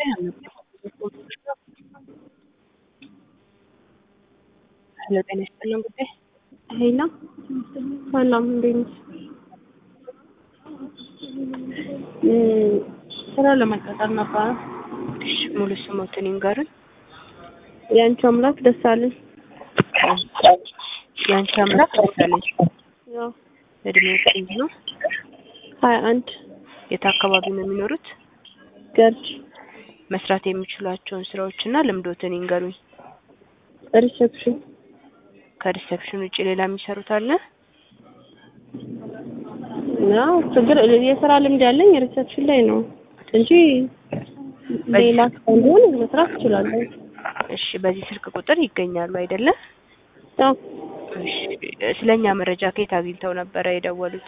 ጉዳይ አልነበረም። ሄሎ ጤና ይስጥልን ጉዳይ ሄላ ሰላም፣ እንዴት ነሽ? ስራ ለመቀጠር ነበረ። እሺ ሙሉ ስሞትን ይንገሩን። የአንቺ አምላክ ደሳለኝ። የአንቺ አምላክ ደሳለኝ። ያው እድሜው ስንት ነው? ሀያ አንድ የት አካባቢ ነው የሚኖሩት? ገርጅ መስራት የሚችሏቸውን ስራዎችና ልምዶትን ይንገሩኝ። ሪሴፕሽን ከሪሴፕሽን ውጭ ሌላ የሚሰሩት አለ? ያው ችግር የስራ ልምድ ያለኝ ሪሴፕሽን ላይ ነው እንጂ ሌላ ሳይሆን መስራት እችላለሁ። እሺ በዚህ ስልክ ቁጥር ይገኛሉ አይደለም? ያው እሺ ስለኛ መረጃ ከየት አግኝተው ነበረ የደወሉት?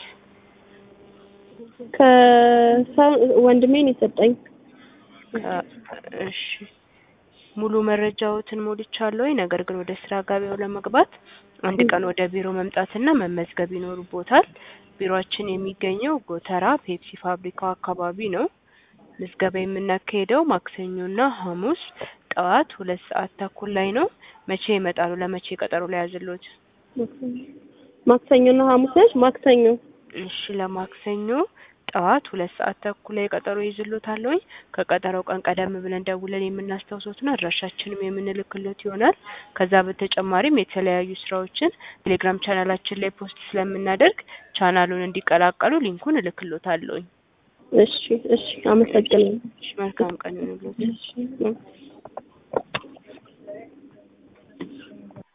ከሰው ወንድሜን የሰጠኝ ከ- እሺ ሙሉ መረጃዎትን ሞልቻለሁ። ነገር ግን ወደ ስራ ገበያው ለመግባት አንድ ቀን ወደ ቢሮ መምጣትና መመዝገብ ይኖርቦታል። ቢሮአችን የሚገኘው ጎተራ ፔፕሲ ፋብሪካው አካባቢ ነው። ምዝገባ የምናካሄደው ማክሰኞና ሐሙስ ጠዋት ሁለት ሰዓት ተኩል ላይ ነው። መቼ ይመጣሉ? ለመቼ ቀጠሮ ላይ ያዝሎት? ማክሰኞና ሐሙስ ነች። ማክሰኞ እሺ ለማክሰኞ ጠዋት ሁለት ሰዓት ተኩል ላይ ቀጠሮ ይዝሎታለሁኝ። ከቀጠሮው ቀን ቀደም ብለን ደውለን የምናስታውሶትና አድራሻችንም የምንልክሎት ይሆናል። ከዛ በተጨማሪም የተለያዩ ስራዎችን ቴሌግራም ቻናላችን ላይ ፖስት ስለምናደርግ ቻናሉን እንዲቀላቀሉ ሊንኩን እልክሎታለሁኝ። እሺ፣ እሺ፣ አመሰግናለሁ። እሺ መልካም ቀን ይሁንልዎት። እሺ